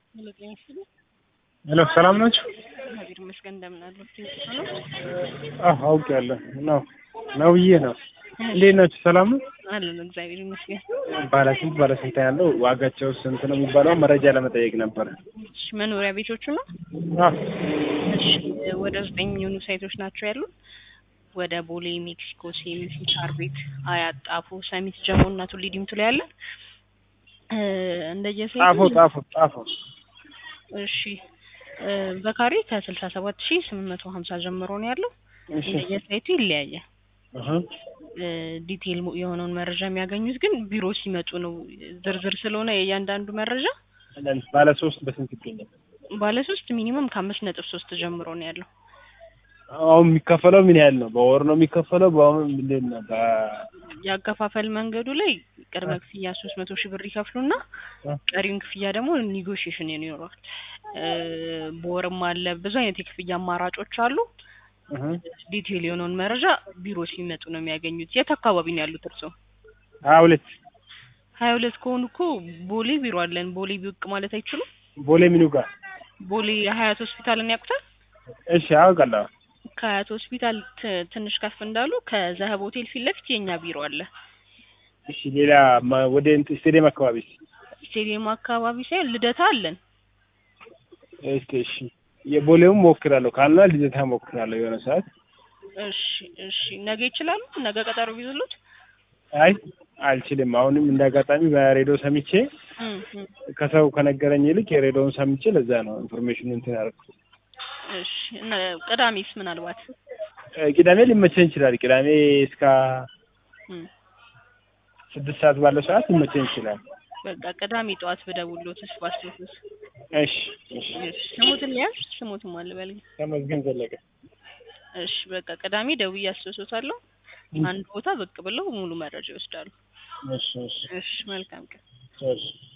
ሄሎ ሰላም ናችሁ? እግዚአብሔር ይመስገን እንደምን አሉ? ነው አዎ አውቄያለሁ። ነው ነው ብዬ ነው። እንዴት ናችሁ? ሰላም ነው? አለን እግዚአብሔር ይመስገን። ባለ ስንት ባለ ስንት ያለው ዋጋቸው ስንት ነው የሚባለው መረጃ ለመጠየቅ ነበር። እሺ መኖሪያ ቤቶቹ ነው? አዎ እሺ ወደ ዘጠኝ የሚሆኑ ሳይቶች ናቸው ያሉት። ወደ ቦሌ፣ ሜክሲኮ፣ ሴሚሲ፣ ሳር ቤት፣ አያት፣ ጣፎ፣ ሰሚት፣ ጀሞ እና ቱሊ ዲምቱ ላይ ያለ እንደየሳይቱ ጣፎ ጣፎ ጣፎ እሺ እ በካሬ ከስልሳ ሰባት ሺ ስምንት መቶ ሀምሳ ጀምሮ ነው ያለው። እሺ እንደየሳይቱ ይለያያል። እህ እ ዲቴይል የሆነውን መረጃ የሚያገኙት ግን ቢሮ ሲመጡ ነው። ዝርዝር ስለሆነ የእያንዳንዱ መረጃ ባለ ሶስት በስንት ይገኛል? ባለ ሶስት ሚኒመም ከአምስት ነጥብ ሶስት ጀምሮ ነው ያለው። አሁን የሚከፈለው ምን ያህል ነው? በወር ነው የሚከፈለው? በአሁን ምንድን ነው? በ- የአከፋፈል መንገዱ ላይ ቅድመ ክፍያ ሶስት መቶ ሺህ ብር ይከፍሉና ቀሪውን ክፍያ ደግሞ ኒጎሽዬሽን ይኖረዋል። እ በወርም አለ ብዙ አይነት የክፍያ አማራጮች አሉ። እህ ዲቴይል የሆነውን መረጃ ቢሮ ሲመጡ ነው የሚያገኙት። የት አካባቢ ነው ያሉት እርስዎ? ሀያ ሁለት ሀያ ሁለት ከሆኑ እኮ ቦሌ ቢሮ አለን። ቦሌ ቢውቅ ማለት አይችሉም? ቦሌ ምኑ ጋር? ቦሌ ሀያት ሆስፒታልን ያውቁታል? እሺ አውቃለሁ። ከሀያት ሆስፒታል ት- ትንሽ ከፍ እንዳሉ ከዘህብ ሆቴል ፊት ለፊት የኛ ቢሮ አለ። እሺ ሌላ ማ- ወደ እንትን ስቴዲየም አካባቢ ስቴዲየም አካባቢ ሳይሆን ልደታ አለን። እስኪ እሺ የቦሌውም ሞክራለሁ ካልና ልደታ ሞክራለሁ የሆነ ሰዓት እሺ እሺ፣ ነገ ይችላሉ? ነገ ቀጠሮ ቢይዙሉት? አይ አልችልም። አሁንም እንደ አጋጣሚ በሬዲዮ ሰምቼ እም እም። ከሰው ከነገረኝ ይልቅ የሬዲዮውን ሰምቼ ለዛ ነው ኢንፎርሜሽኑ እንትን ያደረኩት። እሺ እነ ቅዳሜስ ምናልባት እ ቅዳሜ ሊመቸኝ ይችላል። ቅዳሜ እስከ እም ስድስት ሰዓት ባለው ሰዓት ሊመቸኝ ይችላል። በቃ ቅዳሜ ጠዋት ብደውልዎት ተስፋ አስተውስ። እሺ እሺ እሺ ስሞትን ያዝ ስሞትን ማልበል ተመስገን ዘለቀ እሺ በቃ ቅዳሜ ደውዬ አስታውሶታለሁ። አንድ ቦታ ብቅ ብለው ሙሉ መረጃ ይወስዳሉ። እሺ እሺ እሺ መልካም ቀን። እሺ